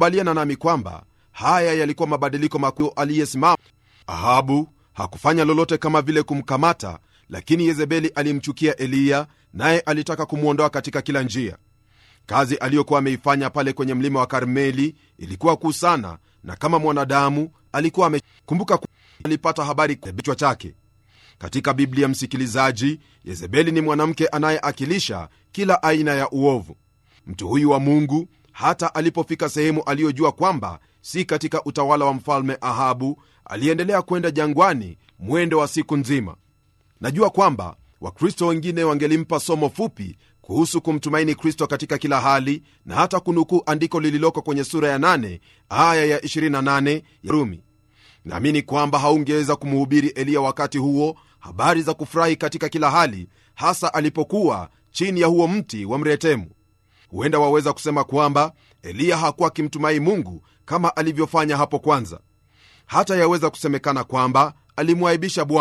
utakubaliana nami kwamba haya yalikuwa mabadiliko makuu aliyesimama ahabu hakufanya lolote kama vile kumkamata lakini yezebeli alimchukia eliya naye alitaka kumwondoa katika kila njia kazi aliyokuwa ameifanya pale kwenye mlima wa karmeli ilikuwa kuu sana na kama mwanadamu alikuwa amekumbuka alipata habari kichwa chake katika biblia msikilizaji yezebeli ni mwanamke anayeakilisha kila aina ya uovu mtu huyu wa mungu hata alipofika sehemu aliyojua kwamba si katika utawala wa mfalme ahabu aliendelea kwenda jangwani mwendo wa siku nzima najua kwamba wakristo wengine wangelimpa somo fupi kuhusu kumtumaini kristo katika kila hali na hata kunukuu andiko lililoko kwenye sura ya 8 aya ya 28 ya rumi naamini kwamba haungeweza kumhubiri eliya wakati huo habari za kufurahi katika kila hali hasa alipokuwa chini ya huo mti wa mretemu huenda waweza kusema kwamba eliya hakuwa akimtumai mungu kama alivyofanya hapo kwanza hata yaweza kusemekana kwamba alimwaibisha bwana